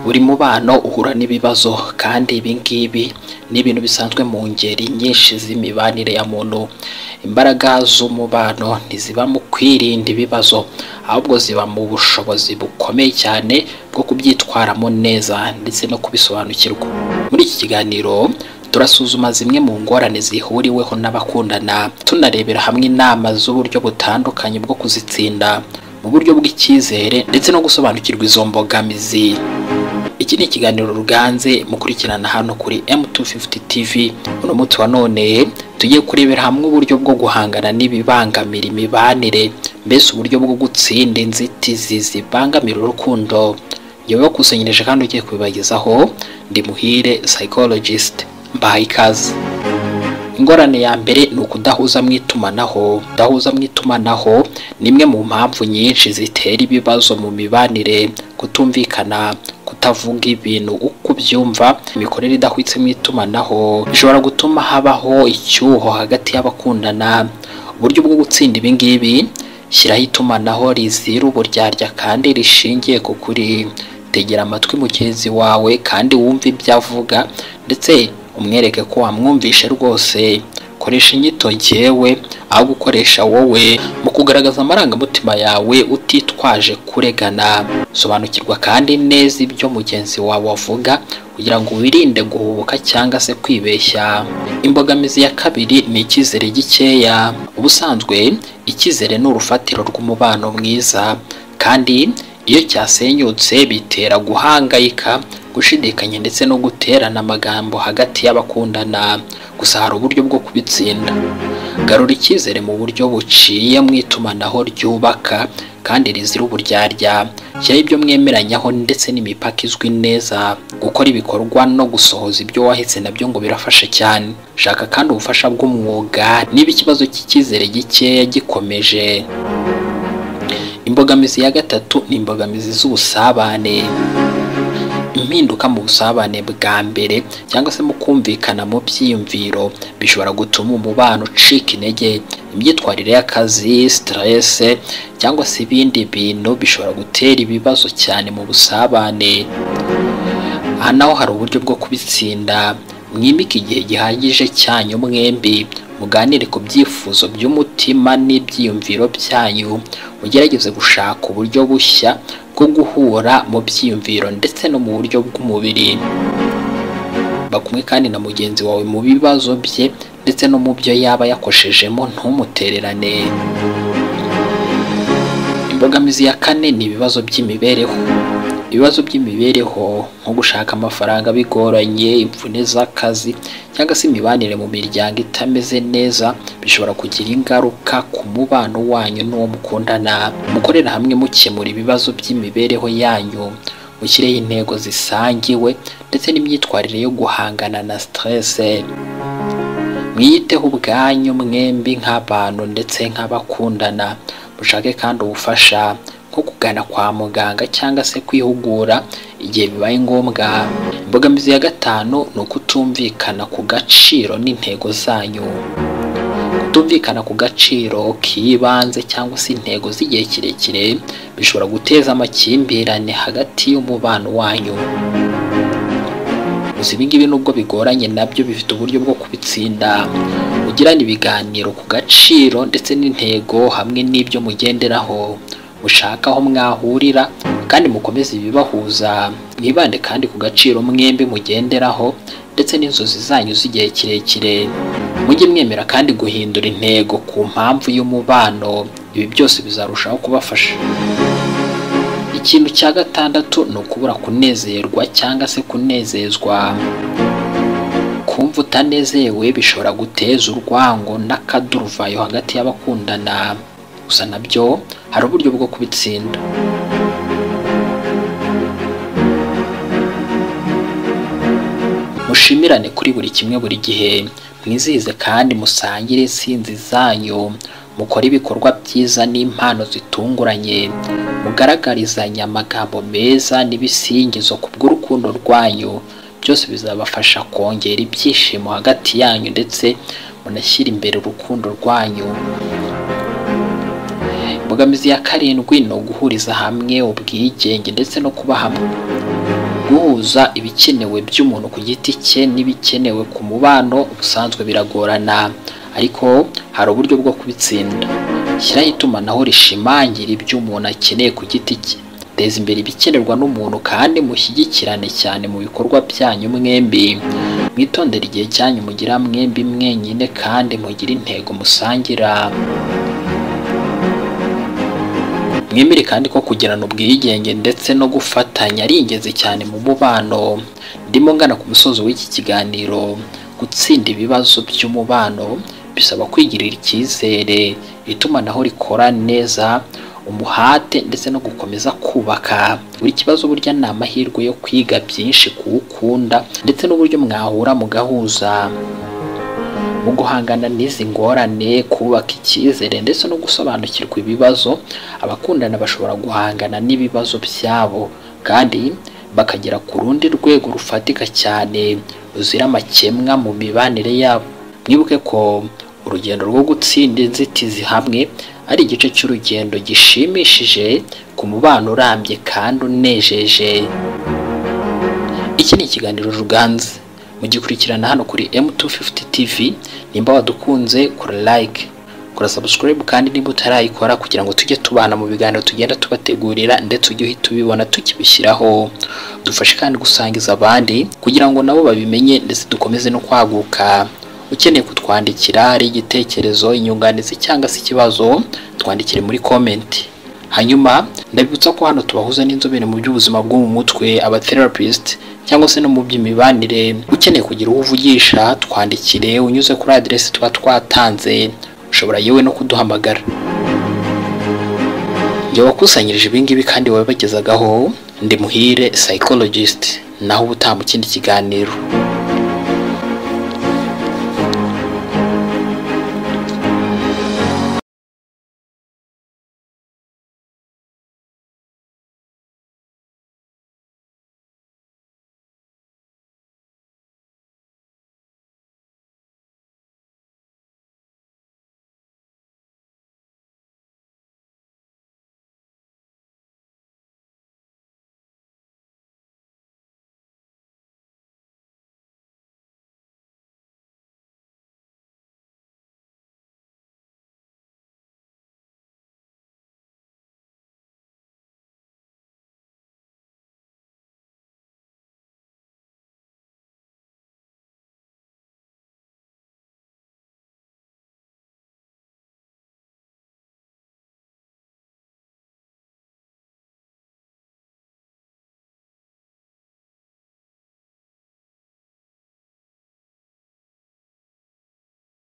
buri mubano uhura n'ibibazo kandi ibi ngibi ni ibintu bisanzwe mu ngeri nyinshi z'imibanire ya muntu imbaraga z'umubano ntiziba mu kwirinda ibibazo ahubwo ziba mu bushobozi bukomeye cyane bwo kubyitwaramo neza ndetse no kubisobanukirwa muri iki kiganiro turasuzuma zimwe mu ngorane zihuriweho n'abakundana tunarebera hamwe inama z'uburyo butandukanye bwo kuzitsinda mu buryo bw'icyizere ndetse no gusobanukirwa izo mbogamizi iki ni ikiganiro ruganze mukurikirana hano kuri M250 TV uno munsi wa none tugiye kurebera hamwe uburyo bwo guhangana n'ibibangamira imibanire mbese uburyo bwo gutsinda inzitizi zibangamira urukundo ngewe wakusanyirije kandi ugiye kubibagezaho ndi muhire psychologist mbahaye ikaze ingorane ya mbere ni ukudahuza mu itumanaho kudahuza mu itumanaho ni imwe mu mpamvu nyinshi zitera ibibazo mu mibanire kutumvikana kutavuga ibintu uko ubyumva imikorere idahwitse mu itumanaho bishobora gutuma habaho icyuho hagati y'abakundana uburyo bwo gutsinda ibi ngibi shyiraho itumanaho rizira uburyarya kandi rishingiye ku kuri tegera amatwi mugenzi wawe kandi wumve ibyo avuga ndetse umwereke ko wamwumvishe rwose koresha inyito ngewe aho gukoresha wowe mu kugaragaza amarangamutima yawe utitwaje kuregana sobanukirwa kandi neza ibyo mugenzi wawe avuga kugira ngo wirinde guhubuka cyangwa se kwibeshya imbogamizi ya kabiri ni icyizere gikeya ubusanzwe icyizere ni urufatiro rw'umubano mwiza kandi iyo cyasenyutse bitera guhangayika gushidikanya ndetse no guterana amagambo hagati y'abakundana gusa hari uburyo bwo kubitsinda garura icyizere mu buryo buciye mu itumanaho ryubaka kandi rizira uburyarya shyiraho ibyo mwemeranyaho ndetse n'imipaka izwi neza gukora ibikorwa no gusohoza ibyo wahetse nabyo ngo birafasha cyane shaka kandi ubufasha bw'umwuga niba ikibazo cy'icyizere gikeya gikomeje imbogamizi ya gatatu ni imbogamizi z'ubusabane impinduka mu busabane bwa mbere cyangwa se mu kumvikana mu byiyumviro bishobora gutuma umubano ucika intege imyitwarire y'akazi siterese cyangwa se ibindi bintu bishobora gutera ibibazo cyane mu busabane aha naho hari uburyo bwo kubitsinda mwimike igihe gihagije cyanyu mwembi muganire ku byifuzo by'umutima n'ibyiyumviro byanyu mugerageze gushaka uburyo bushya bwo guhura mu byiyumviro ndetse no mu buryo bw'umubiri bakumwe kandi na mugenzi wawe mu bibazo bye ndetse no mu byo yaba yakoshejemo ntumutererane imbogamizi ya kane ni ibibazo by'imibereho ibibazo by'imibereho nko gushaka amafaranga bigoranye imvune z'akazi cyangwa se imibanire mu miryango itameze neza bishobora kugira ingaruka ku mubano wanyu n'uwo mukundana mukorera hamwe mukemura ibibazo by'imibereho yanyu mushyireho intego zisangiwe ndetse n'imyitwarire yo guhangana na siterese mwiyiteho ubwanyu mwembi nk'abantu ndetse nk'abakundana mushake kandi ubufasha nko kugana kwa muganga cyangwa se kwihugura igihe bibaye ngombwa imbogamizi ya gatanu ni ukutumvikana ku gaciro n'intego zanyu kutumvikana ku gaciro k'ibanze cyangwa se intego z'igihe kirekire bishobora guteza amakimbirane hagati y'umubano wanyu gusa ibingibi nubwo bigoranye nabyo bifite uburyo bwo kubitsinda ugirana ibiganiro ku gaciro ndetse n'intego hamwe n'ibyo mugenderaho mushaka aho mwahurira kandi mukomeze ibibahuza mwibande kandi ku gaciro mwembi mugenderaho ndetse n'inzozi zanyu z'igihe kirekire mujye mwemera kandi guhindura intego ku mpamvu y'umubano ibi byose bizarushaho kubafasha ikintu cya gatandatu ni ukubura kunezerwa cyangwa se kunezezwa kumva utanezerewe bishobora guteza urwango n'akaduruvayo hagati y'abakundana gusa nabyo hari uburyo bwo kubitsinda mushimirane kuri buri kimwe buri gihe mwizihize kandi musangire insinzi zanyu mukore ibikorwa byiza n'impano zitunguranye mugaragarizanya amagambo meza n'ibisingizo ku bw'urukundo rwanyu byose bizabafasha kongera ibyishimo hagati yanyu ndetse munashyire imbere urukundo rwanyu imbogamizi ya karindwi ni uguhuriza hamwe ubwigenge ndetse no kuba hamwe guhuza ibikenewe by'umuntu ku giti cye n'ibikenewe ku mubano ubusanzwe biragorana ariko hari uburyo bwo kubitsinda shyiraho itumanaho rishimangira ibyo umuntu akeneye ku giti cye teza imbere ibikenerwa n'umuntu kandi mushyigikirane cyane mu bikorwa byanyu mwembi mwitondere igihe cyanyu mugira mwembi mwenyine kandi mugire intego musangira mwemere kandi ko kugirana ubwigenge ndetse no gufatanya ari ingenzi cyane mu mubano ndimo ngana ku musozo w'iki kiganiro gutsinda ibibazo by'umubano bisaba kwigirira icyizere itumanaho rikora neza umuhate ndetse no gukomeza kubaka buri kibazo burya ni amahirwe yo kwiga byinshi kuwukunda ndetse n'uburyo mwahura mugahuza mu guhangana n'izi ngorane kubaka icyizere ndetse no gusobanukirwa ibibazo abakundana bashobora guhangana n'ibibazo byabo kandi bakagera ku rundi rwego rufatika cyane ruzira amakemwa mu mibanire yabo mwibuke ko urugendo rwo gutsinda inzitizi hamwe ari igice cy'urugendo gishimishije ku mubano urambye kandi unejeje iki ni ikiganiro ruganze mugikurikirana hano kuri M250 TV nimba wadukunze kora like kora subscribe kandi niba utarayikora kugira ngo tujye tubana mu biganiro tugenda tubategurira ndetse ujye uhita ubibona tukibishyiraho dufashe kandi gusangiza abandi kugira ngo nabo babimenye ndetse dukomeze no kwaguka ukeneye kutwandikira ari igitekerezo inyunganizi cyangwa se ikibazo twandikire muri comment hanyuma ndabibutsa ko hano tubahuza n'inzobere mu by'ubuzima bwo mu mutwe aba therapist cyangwa se no mu by'imibanire ukeneye kugira uwo uvugisha twandikire unyuze kuri aderesi tuba twatanze ushobora yewe no kuduhamagara njye wakusanyirije ibingibi kandi wabagezagaho ndi muhire psychologist naho ubu utaha mu kindi kiganiro